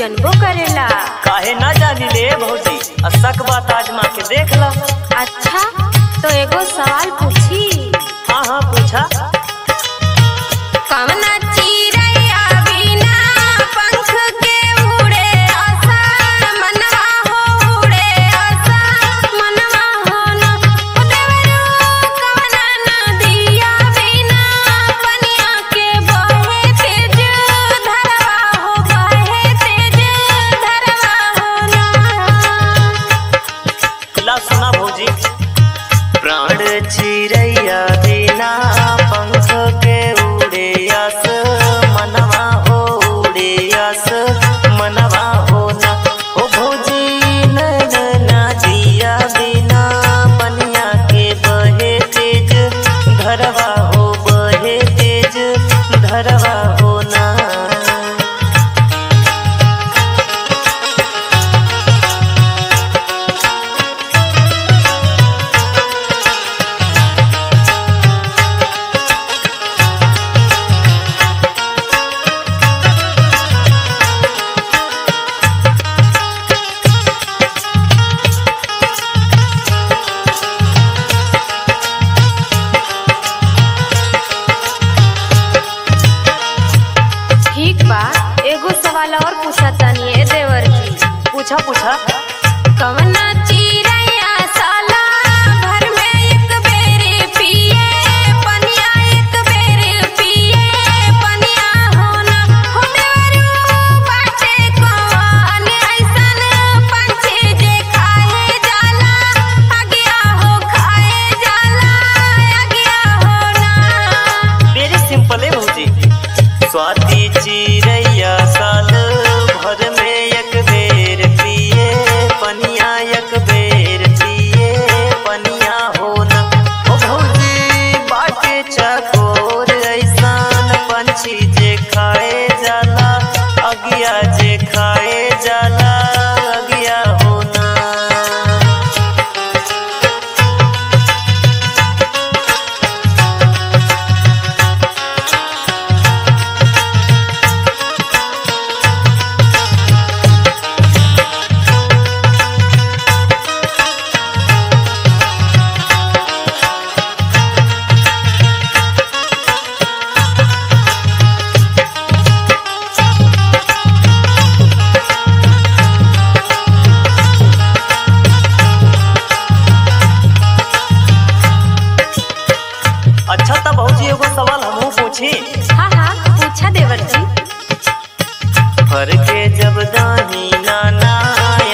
जनबो करेला काहे ना जानी ले भौजी असक बात आजमा के देख ला अच्छा तो एगो सवाल पूछी हाँ हाँ पूछा कवना चिरैया बिना पंख के उड़े आसा मनवा हो उड़े आसा मनवा हो न ओ देवरू कवना नदिया बिना पनिया के बहे तेज धरवा हो बहे तेज धरवा हो न ला सुना भौजी प्राण चिड़ैया बिना पंख के उड़े आस मनवा हो उड़े आस मनवा हो ना हो भौजी नैन ना दिया बिना पनिया के बहे तेज धरवा हो बहे तेज धरवा हो ना ठीक बा एगो सवाल और पूछा तानी ए देवर जी पूछा पूछा कवना चिरैया साला भर में एक बेरी पिए पनिया एक बेरी पिए पनिया होना हो देवरू बाटे कौन ऐसन पंछी जे खाए जाला अगिया हो खाए जाला अगिया होना वेरी सिंपल है भौजी स्वाति चिड़ैया साल भर में एक बेर पिए पनिया एक बेर पिए पनिया होना ओ भौजी बाटे चकोर ऐसान पंछी जे खाए जाला अगिया जे खाए जाला अगिया होना अच्छा तब भौजी एगो सवाल हमहू पूछी हाँ हाँ पूछा देवर जी फर के जब दाही नाना